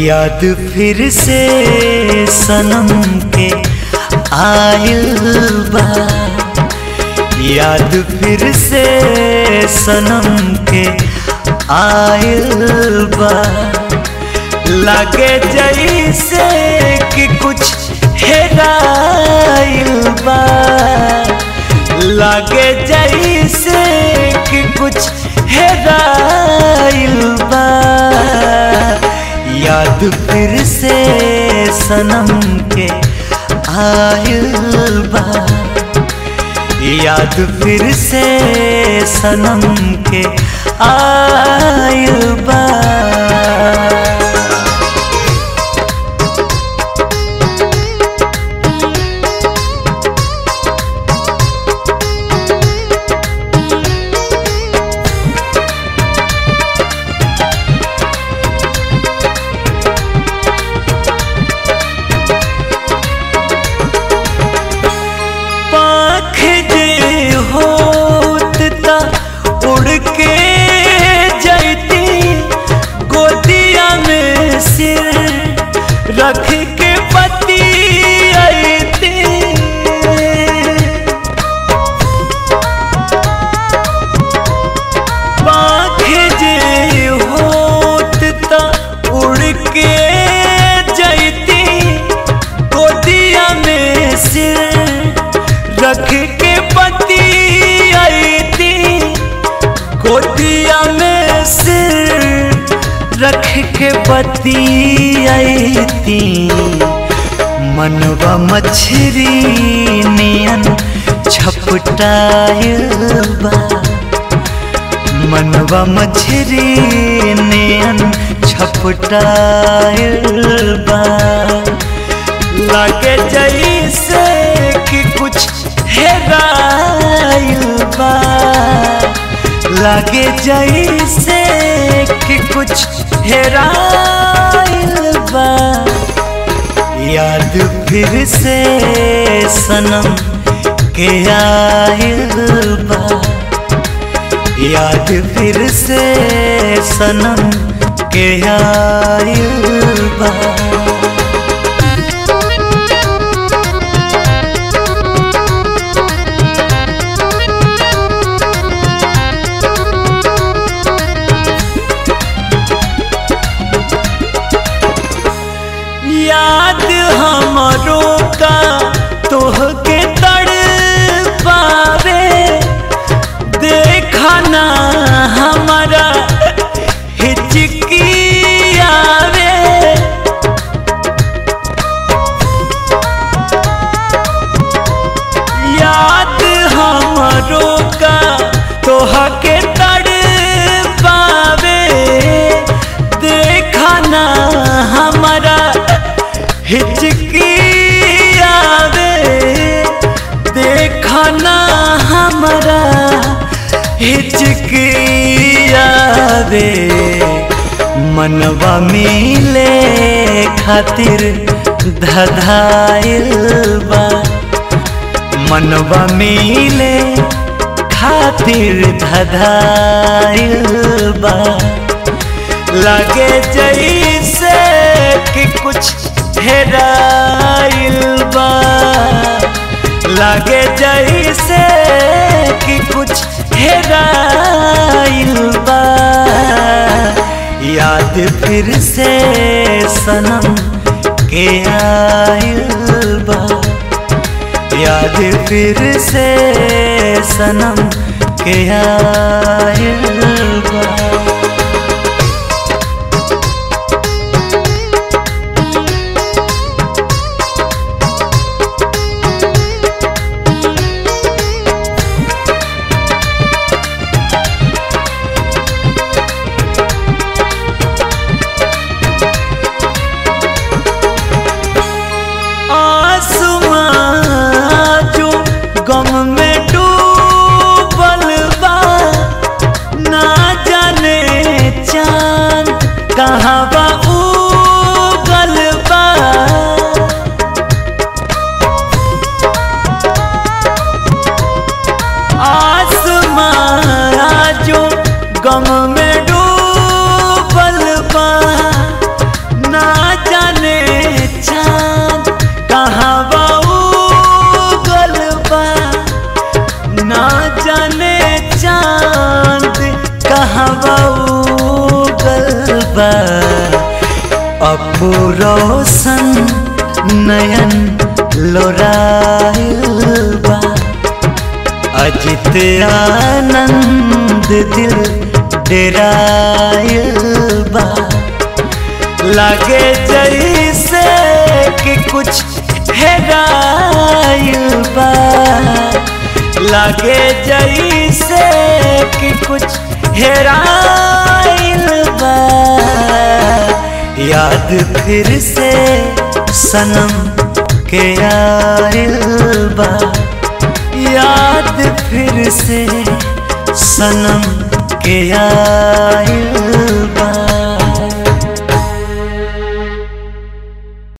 याद फिर से सनम के आइल बा याद फिर से सनम के आइल बा लागे जैसे कि कुछ हेराइल बा लागे जैसे कि कुछ हेराइल बा याद फिर से सनम के आइल बा याद फिर से सनम के आइल बा पाख जे होत ता उड़ के जैती गोदिया में सिर रख के पति आईती पाख जे होत ता उड़ के जैती गोदिया में सिर रख के पति आईती गोदिया में सिर रख के पति आईती मनवा मछरी नियन छपटायल बा मनवा मछरी नियन छपटायल बा लागे जैसे कि कुछ हेराइल बा लागे जैसे कि कुछ हेराइल बा याद फिर से सनम के आइल बा याद फिर से सनम के आइल बा याद हमरो का तोहके तड़ पावे देखा ना हमारा हिचकी आवे याद हमरो का तोहके तड़ पावे देखा ना हमारा हिचकी आवे देखा ना हमारा हिचकी आवे मनवा मिले खातिर धधाइल बा मनवा मिले खातिर धधाइल बा लागे जैसे कि कुछ हेराइल बा लागे जैसे कि कुछ हेराइल बा याद फिर से सनम के आइल बा याद फिर से सनम के आइल बा आसमां जो गम में डूबल बा ना जाने चांद कहाँ बा उगल बा आसमां जो गम में डूबल बा ना बा अपू रोशन नयन लोराइल बा अजित आनंद दिल डेराइल बा लागे जैसे कि कुछ हेराइल बा लागे जैसे कि कुछ हेराइल बा याद फिर से सनम के आइल बा याद फिर से सनम के आइल बा